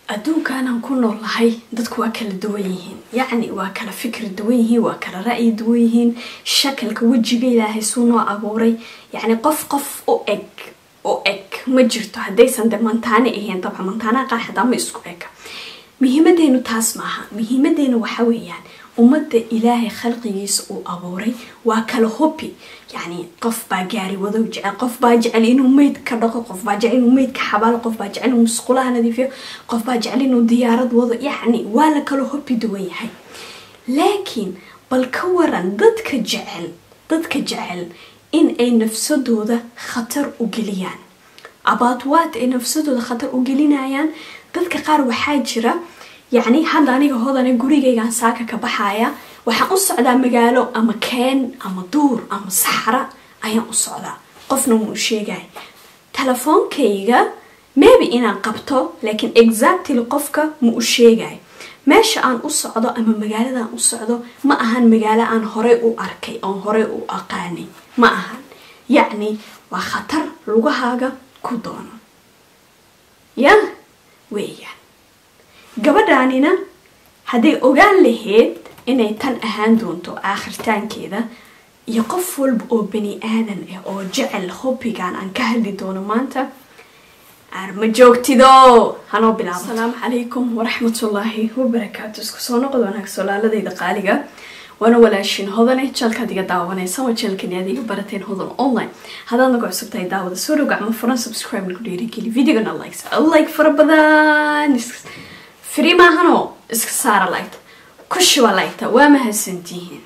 adduunkaanaan ku noolahay dadku waa kala duwan yihiin yacni waa kala fikri duwan yihiin waa kala ra'yi duwan yihiin shakalka wejiga ilaahay suu noo abuuray yacni qof qof u eg u eg ma jirto haddaysan de mantaane ahayn dabca mantaanaha qaar xataa ma isku eg muhiimadeenu taas maaha muhiimadeenu waxa weeyaan ummadda ilaahay khalqigiisa uu abuuray waa kala hobi yacni qof baa gaari wadow jecel qof baa jecel inuu meyd ka dhaqo qof baa jecel inuu meyd ka xabaalo qof baa jecel inuu musqulaha nadiifiyo qof baa jecel inuu diyaarad wado yacni waa la kala hobi duwan yahay laakiin bal ka waran dadka jecel dadka jecel in ay nafsadooda khatar u geliyaan abaatwaad ay nafsadooda khatar u gelinayaan dadka qaar waxaa jira yacni hadda aniga hodane gurigaygaan saaka ka baxaya waxaan u socdaa magaalo ama keen ama duur ama saxra ayaan u socdaa qofna muu sheegay telefoonkayga maybe inaan qabto laakiin exactly qofka ma u sheegay meesha aan u socdo ama magaaladaan u socdo ma ahan magaalo aan horey u arkay oon horey u aqaanay ma ahan yacni waa khatar lugahaaga ku doono ya weeyaan gabadhaanina hadday ogaan lahayd inay tan ahaan doonto aakhirtaankeeda iyo qof walba oo bani aadan ah oo jecel hobbigan aan ka hadli doono maanta ma joogtido hanoo bilaabo asalaamu calaykum waraxmatullaahi wabarakaatu isku soo noqod wanaag solaaladayda qaaliga waana walaashin hodane jalkaad iga daawanaysa waa jalkani aad iga barateen hodan online haddaad nagu cusub tahay daawada soo dhow gacmo furan subscribe nagu dhiirigeli videogana likes like fara badan free maahanoo iska saara lagta kushiba lagta waa mahadsantihiin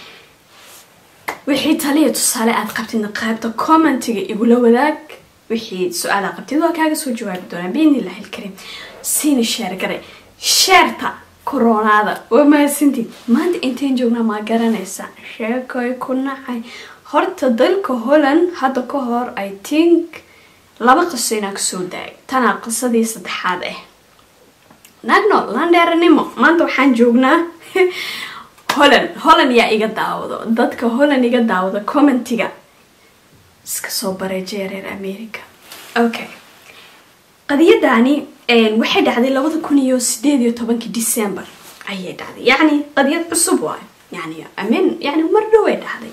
wixii taliya tusaale aad qabtidna qaybta commentiga igula wadaag wixii su-aala qabtid waa kaaga soo jawaabi doonaa biidnillahi ilkariim siina sheer garay sheerta koronaada waa mahadsantiin maanta inteen joognaa maa garanaysa sheekoy ku nacay horta dalka holland hadda ka hor i think laba qiso inaa kasoo daay tanaa qisadii saddexaad ah nagno landheeranimo maanta waxaan joognaa holland holland yaa iga daawado dadka holland iga daawado commentiga iska soo bareejaya reer america okay qadiyadaani waxay dhacday labada kun iyo sideed iyo tobankii december ayay dhacday yacni qadiyad cusub waayo yani amin yani mar dhoway dhacday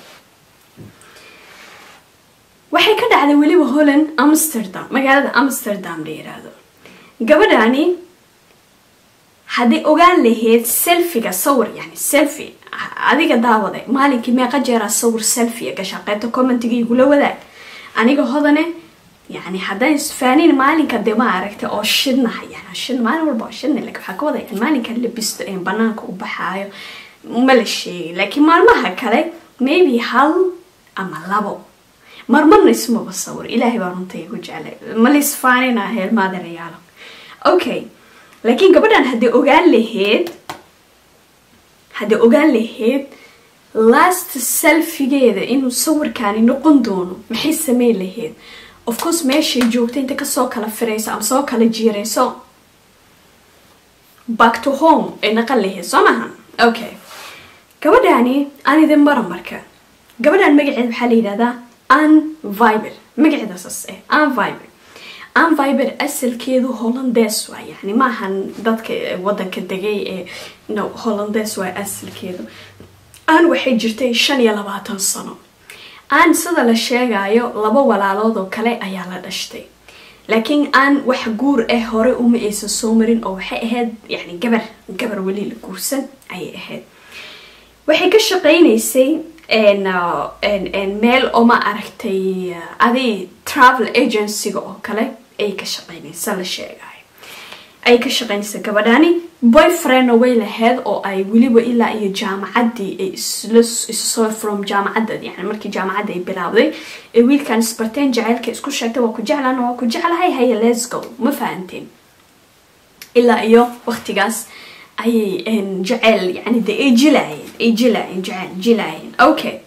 waxay ka dhacday weliba holland amsterdam magaalada amsterdam la yiraahdo gabadhaani hadday ogaan lahayd selfiga sawir yani selfi adiga daawade maalinkii meeqa jeeraa sawir selfia gashaa qaybta commentiga igula wadaag aniga hodane yani haddaan isfaanin maalinka dee ma aragtay oo shidnaha yani shid maalin walba oo shidna laakiin waxaa ka wada yani maalinka labisto ee banaanka u baxaayo ma la sheegay laakiin maalmaha kale maybe hal ama labo marmarna ismaba sawir ilaahay baa runta igu jeclay ma la isfaanina heelmaadarayaalo okay laakiin gabadhan hadday ogaan lahayd hadday ogaan lahayd last selfigeeda inuu sawirkaani noqon doono maxay sameyn lahayd of course meeshay joogta inta kasoo kala firayso ama soo kala jiirayso back to home ay naqan lahayd soo maha okay gabadhaani aan idin bara marka gabadhan magaceeda waxaa la yidhahdaa an viber magaceeda saas eh an viber an viber asalkeedu hollandes waa yani maahan dadka wadanka degay ee no hollandes waa asalkeedu aan waxay jirtay shan iyo labaatan sano aan sida la sheegayo laba walaalood oo kale ayaa la dhashtay laakiin aan wax guur ah hore uma aysan soo marin oo waxay ahayd yani gabar gabar weli la guursan ayay ahayd waxay ka shaqeynaysay meel oo ma aragtay adi travel agencyga oo kale ay ka shaqeynaysa la sheegayo ay ka shaqeynaysa gabadhaani boyfriendna way lahayd oo ay weliba ilaa iyo jaamacaddii ay issoo from jaamacadda yani markii jaamacadda ay bilaawday ee wiilkan isbarteen jaceylka isku sheegtay waa ku jeclaan waa ku jeclahay haya lesgo ma fahanteen ilaa iyo waqtigaas ayay jaceyl yani de ay jilaayeen ay jilaayeen jaceyl jilaayeen okay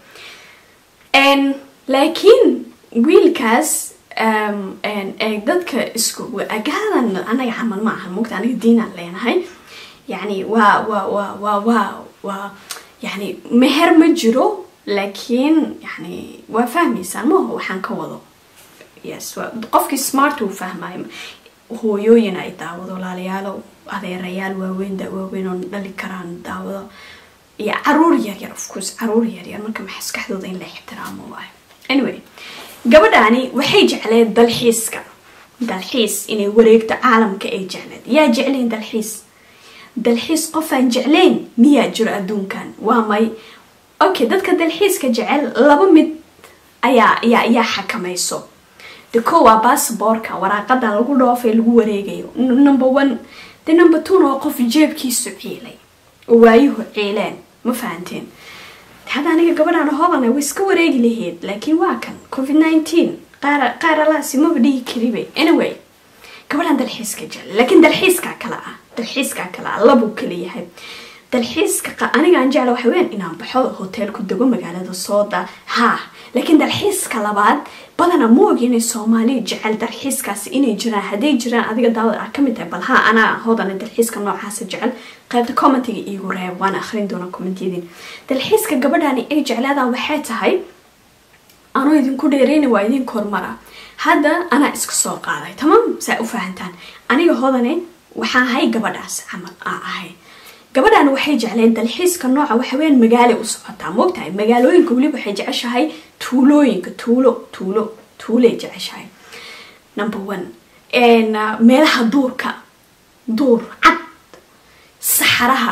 laakiin wiilkaas dadka isku agadan anaga camal ma aha mogta aniga diinaan leenahay yani waa waa waa waa waa waa yani meher ma jiro laakiin yani waa fahmaysaan maaha waxaan ka wado yes qofkii smart uu fahmayo hooyooyin ay daawado walaalayaalo adeerayaal waaweyn waaweyn oo dhali karaan daawado iyo caruur yaryar ofcourse caruur yaryar marka maskaxdooda in la ixtiraamo waayo anyway gabadhaani waxay jecleed dalxiiska dalxiis inay wareegto caalamka ay jecleed yaa jeclayn dalxiis dalxiis qofaan jeclayn miyaa jiro adduunkan waa may okay dadka dalxiiska jecel laba mid ayaa ayaa ayaa xakamayso de ko waa bassbortka waraaqada lagu dhoofay lagu wareegayo number one de number two oo qof jeebkiisu ciilay oo waayuhu ciileen ma fahanteen hadda aniga gabadhaan hoodana way iska wareegi lahayd laakiin waa kan covid nineteen qaar qaar alaasi maba dhihi karibe anyway gabadhaan dalxiiska jecel laakiin dalxiiskaa kale ah dalxiiskaa kale ah labuu kala yahay dalxiiska anigaan jecla waxa weyan inaan baxo hotel ku dego magaalada sooda ha laakiin dalxiiska labaad badana ma ogi inay soomaaliya jecel dalxiiskaasi inay jiraan hadday jiraan adiga daawad ah kamid tahay bal ha anaa hoodana dalxiiska noocaasa jecel qaybta commentiga iigu reeb waan akhrin doona commentiyadin dalxiiska gabadhani ay jeclaadaan waxay tahay anoo idinku dheereyna waa idin kormara hadda anaa iska soo qaaday tamam saa u fahantaan aniga hoodane waxaa ahay gabadhaas camal aa ahay gabadhan waxay jecleen dalxiiska nooca waxaweyaan magaala u socotaa moogtahay magaalooyinka weliba waxay jeceshahay tuulooyinka tuulo tuulo tuulay jeceshahay number one meelaha duurka duur cad saxaraha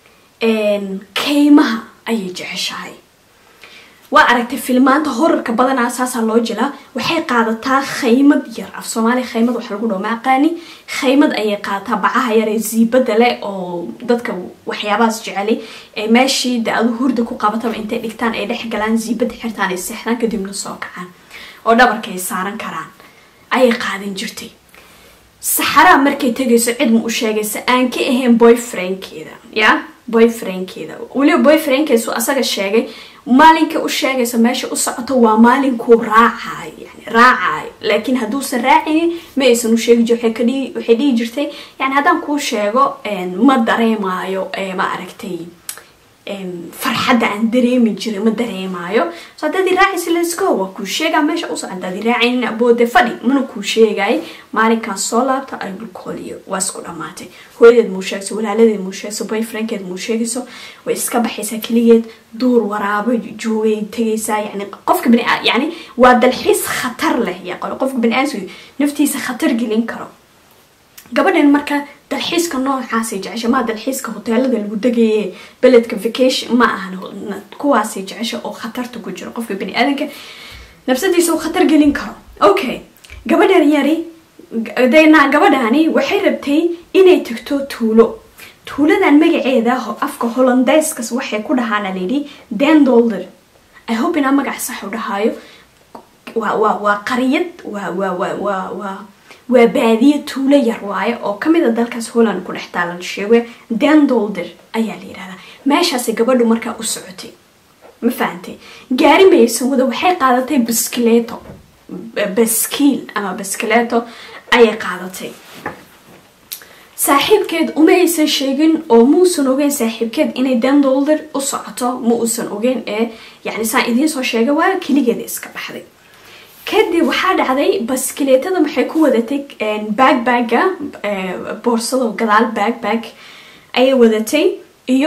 keymaha ayay jeceshahay waa aragtay filmaanta horarka badanaa saasaa loo jilaa waxay qaadataa khaymad yar af soomaaliya khaymad waxa lagu dhaho ma aqaani khaymad ayay qaadataa bacaha yar ee ziibada leh oo dadka waxyaabahaas jecelay ee meeshii de adu hurda ku qabataba intay dhigtaan ay dhex galaan ziibada xirtaan ay seexdaan kadibna soo kacaan oo dhabarka ay saaran karaan ayay qaadan jirtay saxaraa markay tegayso cid ma u sheegaysa aan ka ahayn boyfriendkeeda ya boyfriendkeeda weliba boyfriendkeesu asaga sheegay maalinka u sheegaysa meesha u socoto waa maalinkuu raacayo yani raacayo laakiin hadduusan raacaynin ma aysan u sheegi jir waxay dhihi jirtay yani haddaan kuu sheego ma dareemaayo ma aragtay farxadda aan dareemi jiray ma dareemaayo so haddaad i raacaysa lesgo waa kuu sheegaa meesha uso haddaad i raacaynin aboode fadhi mana kuu sheegay maalinkaan soo laabta ay dhulkooliyo waa isku dhammaatay hooyadeed muu sheegayso walaaladeed muu sheegayso boyfriendkeed muu sheegayso way iska baxaysaa keligeed duur waraabo joogay tegaysaa yani qofka bani yani waa dalxiis khatar leh qofka bani-aadamku naftiisa khatar gelin karo gabadhan marka dalxiiska noocaasay jecesha maa dalxiiska hoteelada lagu degaye beledka vacation ma ahan kuwaasay jecesha oo khatarta ku jiro qofka bani-aadanka nafsadiisa uu khatar gelin karo okay gabadhan yari dena gabadhani waxay rabtay inay tagto tuulo tuuladan magaceeda afka hollandeyskas waxay ku dhahaana layidhi dendolder i hope inaa magac sax u dhahaayo waa waa waa qariyad waa waa waa waa waa waa baadiye tuulo yar waayo oo kamid a dalkaas holland ku dhex taalan sheege dendolder ayaa la yidhahdaa meeshaasay gabadhu markaa u socotay ma fahantay gaari maysan wada waxay qaadatay baskileeto baskiil ama baskileeto ayay qaadatay saaxiibkeed uma aysan sheegin oo muusan ogeyn saaxiibkeed inay dendolder u socoto ma uusan ogeyn ee yani saan idiin soo sheegay waa keligeeda iska baxday kadib waxaa dhacday baskileetada maxay ku wadatay bagbagga boorsado gadaal bagbag ayay wadatay iyo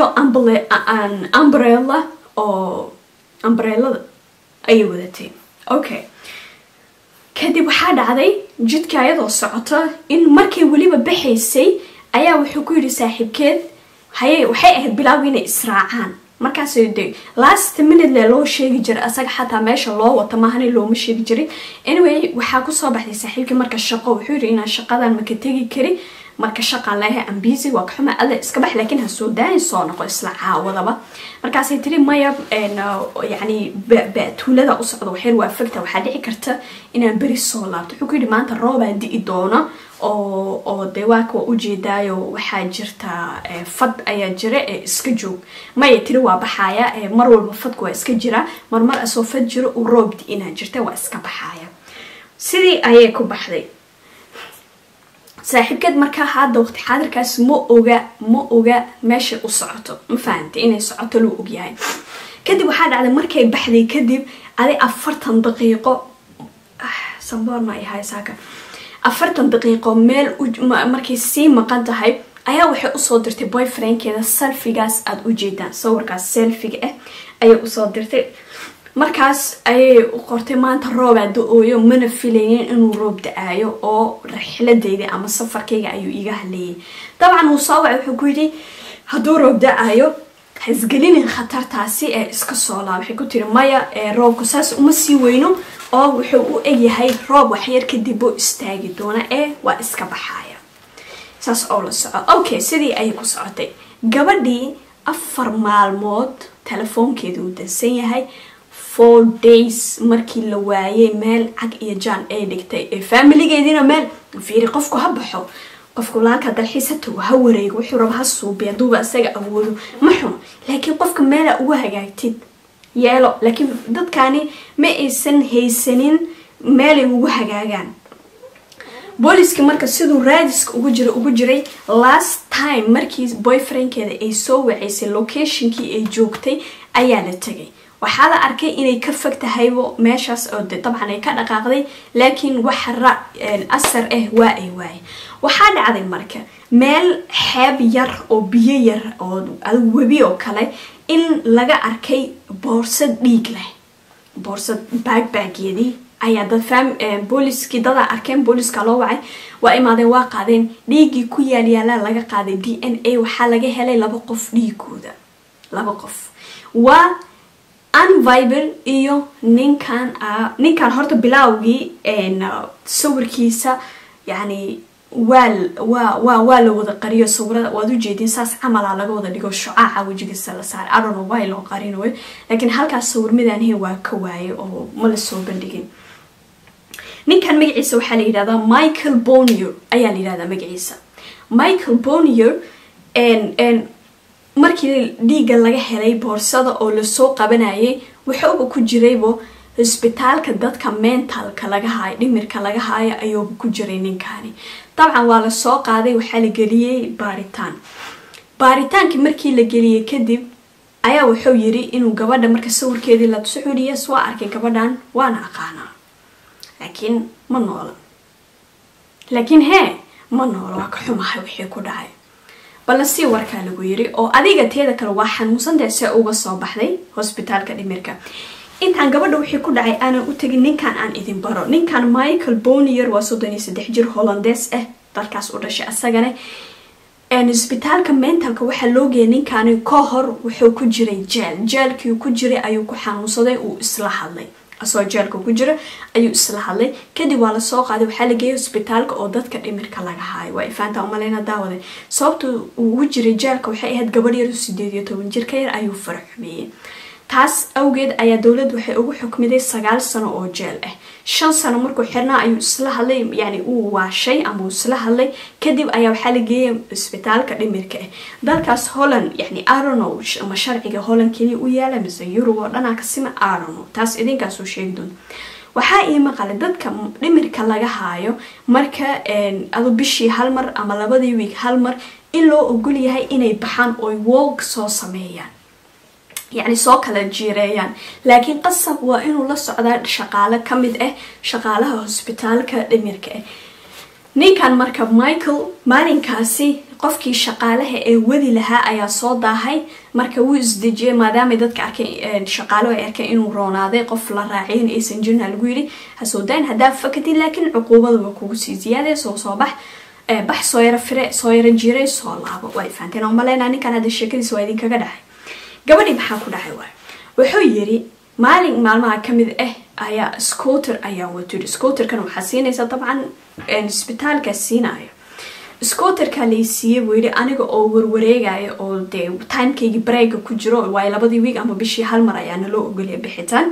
umbrella oo umbrellada ayay wadatay okay kadib waxaa dhacday jidka ayadoo socoto in markay weliba baxaysay ayaa wuxuu ku yidhi saaxiibkeed haye waxay ahayd bilaawi inay israacaan markaas de last minute le loo sheegi jiray asaga xataa meesha loo wato maahana looma sheegi jirin anyway waxaa kusoo baxday saaxiibkii marka shaqo wuxuu yiri inaan shaqadan maka tegi kari marka shaqaan leeyahay ambisi waa kaxuma ada iska bax laakiin ha soo daayin soo noqo isla caawadaba markaasay tiri maya yani tuulada u socdo waxyar waa fagta waxaa dhici karta inaan beri soo laabto wuxuu ku yidhi maanta roobaa di'i doona oo oo dee waaka waa ujeedaayo waxaa jirta fad ayaa jira ee iska joog maya tiri waa baxaaya mar walba fadku waa iska jira marmar asoo fad jiro uu roob di-inaa jirta waa iska baxaaya sidii ayay ku baxday saaxiibkeed markaa hadda waqti xaadirkaas ma oga ma oga meeshay u socoto ma fahamtay inay socoto luu ogyahay kadib waxaa dhacday markay baxday kadib adi afartan daqiiqo samboorna ay haysaaka afartan daqiiqo meel markay sii maqan tahay ayaa waxay usoo dirtay boyfriendkeeda selfigaas aada u jeedaan sawirkaas selfiga ah ayay usoo dirtay markaas ayay u qortay maanta roobaa da-ooyo mana filaynin inuu roob da-aayo oo rixladeyda ama safarkayga ayuu iga haleeyay dabcan uu soo wacay wuxuu ku yidhi hadduu roob da-aayo hasgelinin khatartaasi ee iska soo laa waxay ku tiri maya roobku saas uma sii weyno oo wuxuu u egyahay roob waxyar kadib oo istaagi doona ee waa iska baxaaya saas oo la soco okay sidii ayay ku socotay gabadhii afar maalmood telefoonkeeda uu dansan yahay four days markii la waayay meel cag iyo jaan ay dhigtay ee faamiligeediina meel fiiri qofku ha baxo qofku laalka dalxiis hatago ha wareego wuxuu raba ha suubi haduuba isaga awoodo ma xuno laakiin qofka meela uga hagaagtid yeelo laakiin dadkani ma aysan haysanin meelay ugu hagaagaan booliskii marka siduu raadiska ugu jira ugu jiray last time markii boyfriendkeeda ay soo waceysay locationkii ay joogtay ayaa la tegay waxaa la arkay inay ka fog tahaybo meeshaas oo de dabcan ay ka dhaqaaqday laakiin wax ra asar ah waa ay waaye waxaa dhacday marka meel xeeb yar oo biyo yar oo webi oo kale in laga arkay boorsad dhiig leh boorsad baagbaagyadii ayaa dad fam booliskii dadaa arkeen booliska loo wacay waa imaadeen waa qaadeen dhiiggii ku yaalyaalaa laga qaaday d n a waxaa laga helay laba qof dhiigooda laba qof waa anviber iyo ninkan ninkan horta bilaawgii sawirkiisa yani waa waa waa waa la wada qariyo sawirada waad ujeedin saas camala laga wada dhigo shucaaca wejigiisa la saaray adono waa loo qarinayo laakiin halkaas sawir midaanhe waa ka waaye oo ma la soo bandhigin ninkan magaciisa waxaa la yidhahdaa michael bonier ayaa la yidhahdaa magaciisa michael bonier markii dhiigga laga helay boorsada oo lasoo qabanayay wuxuuba ku jiraybo hosbitaalka dadka mentalka laga haayo dhimirka laga haayo ayuuba ku jiray ninkani dabcan waa lasoo qaaday waxaa la geliyey baaritaan baaritaankii markii la geliyey kadib ayaa wuxuu yiri inuu gabadha marka sawirkeedii la tusuxudhiyas waa arkay gabadhan waana aqaanaa laakiin ma noola laakiin hee ma noola waa ka xumahay wixii ku dhacay balla sii warkaa lagu yiri oo adiga teeda kale waa xanuunsantae see uga soo baxday hosbitaalka dhimirka intaan gabadha wixii ku dhacay aanan u tegin ninkan aan idin baro ninkan michael bonier waa soddon iyo saddex jir hollandees ah dalkaas u dhashay asagana hosbitaalka mentalka waxaa loo geeyay ninkani ka hor wuxuu ku jiray jeel jeelkii ku jiray ayuu ku xanuunsaday uu isla hadlay asoo jeelka ku jira ayuu isla hadlay kadib waa lasoo qaaday waxaa la geeyay hosbitaalka oo dadka dhimirka laga haayo waa ifaanta umaleyna daawade sababta uu ugu jiray jeelka waxay ahayd gabadh yar sideed iyo toban jir ka yar ayuu fara xumeeyey taas awgeed ayaa dowladda waxay ugu xukmiday sagaal sano oo jeel ah shan sano markuu xirnaa ayuu isla hadlay yani uu waashay ama uu isla hadlay kadib ayaa waxaa la geeyay isbitaalka dhimirka ah dalkaas holland yani arono ama sharciga holland keliya u yaala mise yurub oo dhanaa kasima arono taas idinkaasoo sheegi doonta waxaa ii maqalay dadka dhimirka laga haayo marka adu bishii hal mar ama labadii wiig hal mar in loo ogol yahay inay baxaan oy wolk soo sameeyaan yacni soo kala jiireeyaan laakiin qasab waa inuu la socdaa shaqaale ka mid ah shaqaalaha hosbitaalka dhimirka ah ninkan marka michael maalinkaasi qofkii shaqaalaha ee wadi lahaa ayaa soo daahay marka wuu isdejiyay maadaamay dadka arkeen shaqaalo ay arkeen inuu roonaaday qof la raacay in aysan jirna lagu yidhi hasoo dayn haddaa fakatid laakiin cuquubada waa kugu sii ziyaadee soo soo bax bax soo yaro fire soo yaro jiiray soo laabo waa fahanteen oo maleynaa ninkan hadda sheekadiisa waa idinkaga dhacay gabadhii maxaa ku dhacay waay wuxuu yiri maalin maalmaha kamid ah ayaa scooter ayaa watiri scooterkan waxaa siinaysa dabcan isbitaalka siinayo scooterka lay siiyey buu yidhi aniga oo warwareegaya oo dee timekaygii breega ku jiro waayo labadii wiig ama bishii hal mar ayaa naloo ogolya bixitaan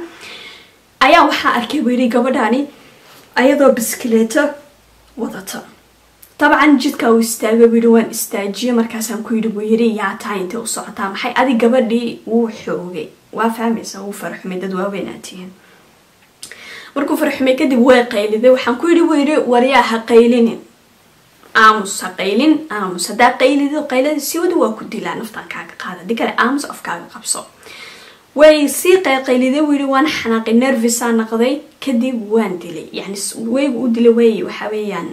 ayaa waxaa arkay buu yidhi gabadhani ayadoo biskileeto wadata dabcan jidka uu istaagay buu yidhi waan istaajiye markaasaan ku yidhi buu yidhi yaa tahay intay u socotaa maxay adi gabadhii wuu xoogay waa fahmaysa wuu farxumay dad waaweynaatiin markuu farxumay kadib way qayliday waxaan ku yidhi buu yidhi waryaa ha qaylinin aamus ha qaylin aamus haddaa qaylido qaylada si wada waa ku dilaa naftaan kaaga qaada di kale aamus afkaaga qabso way sii qayqayliday wuu yihi waan xanaaqay nervisa naqday kadib waan dilay yani weygu u dilay wey waxa weeyaan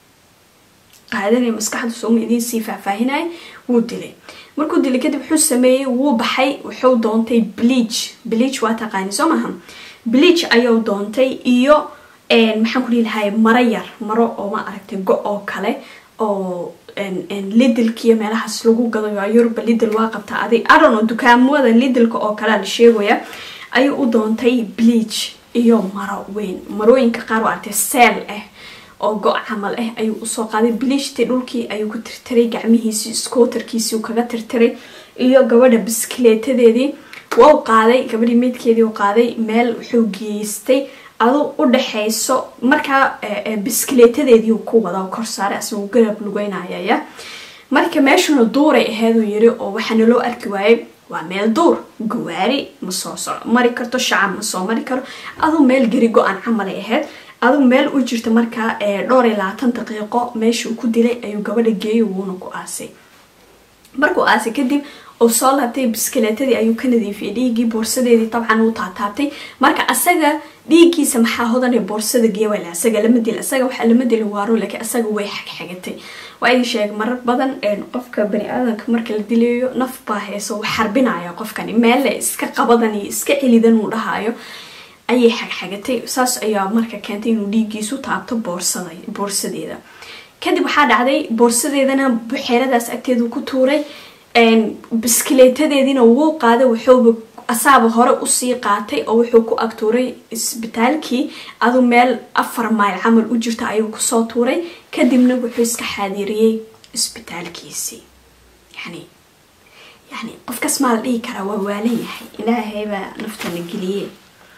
qaadanay maskaxdu sooma idiin sii faahfaahinay wuu dilay markuu dilay kadib wuxuu sameeyey wuu baxay wuxuu doontay bleach bleach waa taqaani soo maaha bleach ayuu doontay iyo maxaan ku dhihi lahay maro yar maro oo ma aragtay go oo kale oo lidilkiiyo meelahaas lagu gadayo yuruba lidil waa qabtaa adig arono dukaamada lidilka oo kalea la sheegaya ayuu u doontay bleach iyo maro weyn marooyinka qaar waa artay seel ah oo go- camal ah ayuu usoo qaaday bleachtii dhulkii ayuu ku tirtiray gacmihiisii scooterkiisii kaga tirtiray iyo gabadha biskileetadeedii waa u qaaday gabadhii meydkeedii u qaaday meel wuxuu geystay adu u dhaxayso markaa biskileetadeedii ku wada kor saaray asagoo garab lugeynayaya marka meeshuna duuray aheeduu yiri oo waxaana loo arki waayay waa meel duur gawaari ma soo so mari karto shacab ma soo mari karo aduu meel geri go-an camalay ahayd aduu meel u jirta markaa dhowr iyo labaatan daqiiqo meeshuu ku dilay ayuu gabadha geeyay wuuna ku aasay markuu aasay kadib uu soo laabtay biskileetadii ayuu ka nadiifiyay dhiiggii boorsadeedii dabcan uu taataabtay marka asaga dhiiggiisa maxaa hodanay boorsada geewale asaga lama dil asaga waxaa lama dili waaro laakiin asaga way xagxagatay waa idin sheegay marar badan qofka bani aadamka marka la dilayo naf baa heesa uu xarbinaya qofkani meelle iska qabadan iyo iska celidan uu dhahayo ayay xagxagatay saas ayaa marka keentay inuu dhiiggiisu taabto boorsada boorsadeeda kadib waxaa dhacday boorsadeedana buxeeradaas agteedu ku tuuray biskileetadeediina wuu qaaday wuxuuba asaaba hore usii qaatay oo wuxuu ku ag tuuray isbitaalkii adu meel afar mayl camal u jirta ayuu kusoo tuuray kadibna wuxuu iska xaadiriyey isbitaalkiisii yani yani qofkas maa la dhihi karaa waa waalan yahay ilaahaybaa naftana geliyey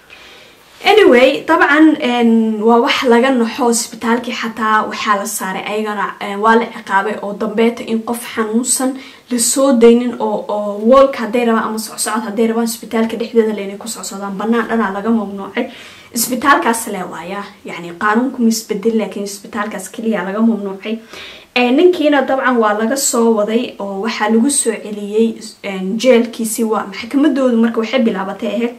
anyway dabcan waa wax laga naxo isbitaalkii xataa waxaa la saaray ayagana waa la ciqaabay oo dambeeta in qof xanuunsan lasoo daynin oo woolka haday rabaan ama socsocod haday rabaan isbitaalka dhexdeeda le inay ku socsodaan banaan dhanaa laga mamnuucay isbitaalkaas le waaya yani qaanuunku ma isbedel laakiin isbitaalkaas keliya laga mamnuucay ninkiina dabcan waa laga soo waday oo waxaa lagu soo celiyey jeelkiisii waa maxkamadoodu marka waxay bilaabatay ahayd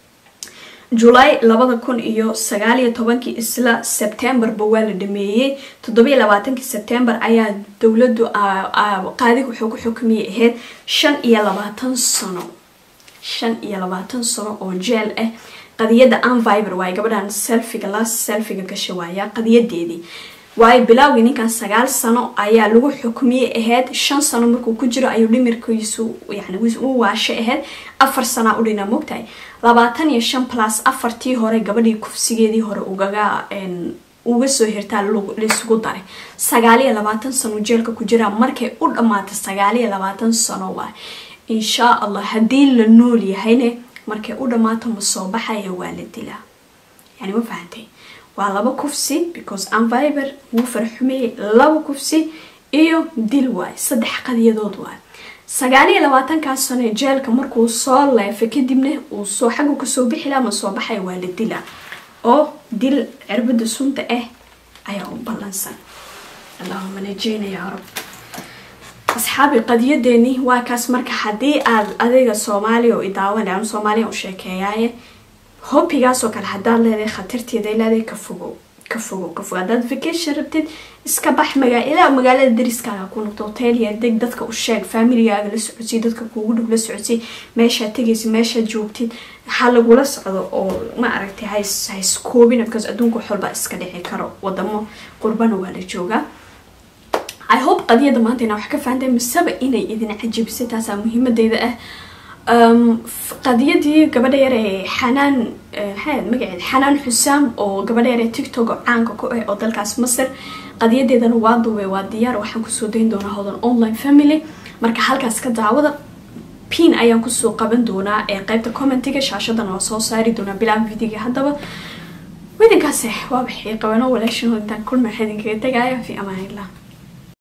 julaay labada kun iyo sagaaliyo tobankii isla sebtembarba waa la dhameeyey toddobiyo labaatankii sebtembar ayaa dowladu qaadiga wuxuu ku xukumiyay ahayd shan iyo labaatan sano shan iyo labaatan sano oo jeel ah qadiyada anviber waay gabadhan selfiga las selfiga gasha waaya qadiyadeedii waayo bilaawgii ninkan sagaal sano ayaa lagu xukmiyey ahayd shan sano markuu ku jiro ayuu dhimirkiisu yani u waashay ahayd afar sanaa u dhina mogtahay labaatan iyo shan plus afartii hore gabadhii kufsigeedii hore ugaga uga soo hirtaa laisugu daray sagaaliyo labaatan sano jeelka ku jiraa markay u dhammaata sagaaliyo labaatan sano waay inshaa allah haddii la nool yahayne markay u dhammaato ma soo baxaya waa la dilaa yani ma fahantay waa laba kufsi because anviber wuu farxumeeyey laba kufsi iyo dil waay saddex qadiyadood waay sagaaliyo labaatankaas sano jeelka markuu soo leefay kadibna uu soo xaggu kasoo bixi laha ma soo baxaya waa la dila oo dil cirbada sunta ah ayaa u ballansan allahuma najeyna yaa rab asxaabi qadiyadeeni waa kaas marka haddii aad adiga soomaaliya oo idaawan ama soomaaliya u sheekeeyaaye hobigaasoo kale haddaad leedahay khatarteeda leedahay ka fogow ka fogow ka fogow haddaad vacation rabtid iska bax magaa ilaa magaalada dariskaaga ku noqdo hotel yar deg dadka u sheeg familigaaga la socodsii dadka kuugu dhow la socodsii meeshaad tegaysa meeshaad joogtid ha lagula socdo oo ma aragtay hays hayskoobina because adduunka wax walba iska dhici karo wadamo qurbana waa la joogaa i hope qadiyada maanta inaa wax ka fahantahay miseba inay idin cajabisay taasaa muhiimadeyda ah qadiyadii gabadha yar ee xanaan maxaa magaceed xanaan xusaam oo gabadha yar ee tiktok caanka ku ah oo dalkaas masar qadiyadeedana waa duubay waa diyaar waxaan kusoo dayn doonaa hodan online family marka halkaas ka daawada pin ayaan kusoo qaban doonaa ee qeybta commentiga shaashadan waa soo saari doonaa bilaa videoga haddaba widinkaas waa baxay qabano walaashin intaan kulma idinkaga tagaaya fi amaan illah